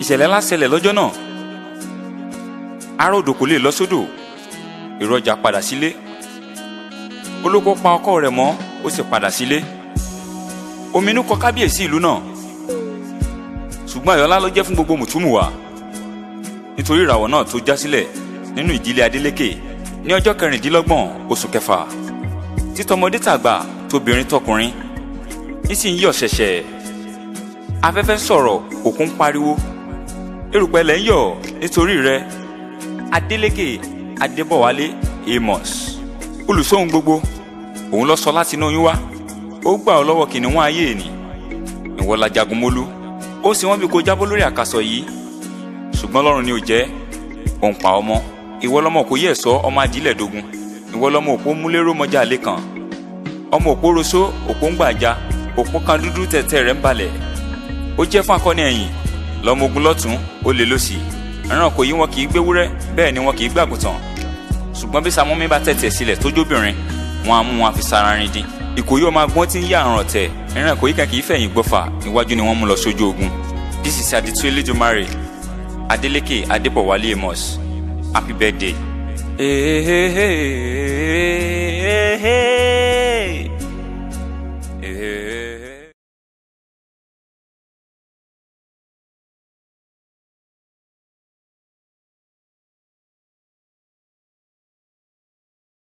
ìṣẹ̀lẹ̀ ńlá ṣẹlẹ̀ lọ́jọ́ náà ará odò kò lè lọ sódò èrò ọjà padà sílé olóko pa ọkọ rẹ̀ mọ́ ó sì padà sílé ominú kọ kábíyèsí ìlú náà ṣùgbọ́n ayọ̀ ńlá ló jẹ́ fún gbogbo mùtúmùwà nítorí ìràwọ̀ náà tó já sílẹ̀ nínú ìdílé Adélékè ní ọjọ́ kẹrìndínlọ́gbọ̀n oṣù kẹfà títọmọdé tàgbà tóbìnrin tọkùnrin nísìnyí ọ̀ṣẹ̀ṣẹ̀ afẹ́fẹ́ sọ̀rọ̀ òkun pariwo erùpẹ̀ lẹ́ ń yọ̀ nítorí rẹ Adélékè Adébọ̀wálé Amos olùsóhun gbogbo òun lọ sọ láti inú oyún wá ó gbà ọ́ lọ́wọ́ kìnìún ayé ni ìwọ la jagun mólú ó sì wọ́n bí kó jábọ́ lórí àkàsọ̀ yìí ṣùgbọ́n lọ́rùn ni ò jẹ́ òun pa ọmọ ìwọ lọmọ kò yẹ sọ ọmọ àdìlẹ̀ dogun ìwọ lọmọ òpó múlẹ́rọ́ mọ́jà lé kan ọmọ òpó roṣó òpó ń gbàjà òpó kan dúdú tẹ̀tẹ̀ rẹ̀ ń balẹ̀ ó jẹ́ fún akọni ẹ̀yìn lọ́mọ ogun lọ́tún ó lè lọ́sì ẹran kò yí wọn kì í gbéwúrẹ́ bẹ́ẹ̀ ni wọn kì í gbàgùtàn ṣùgbọ́n bí Sàmúmi bá tẹ̀tẹ̀ sílẹ̀ tó jóbìnrin wọn á mú wọn fi sara rin dín ìkòyí ọmọ agbọ́n ti ń yá àrùn ọ̀tẹ̀ ẹran kò yí kan kì í fẹ̀yìn gbọ́fà iwájú ni wọ́n mú lọ sójú ogun this is Aditu Elédùmarè Adeleke Adébọ̀wálé Amos happy birthday. Hey, hey, hey, hey, hey.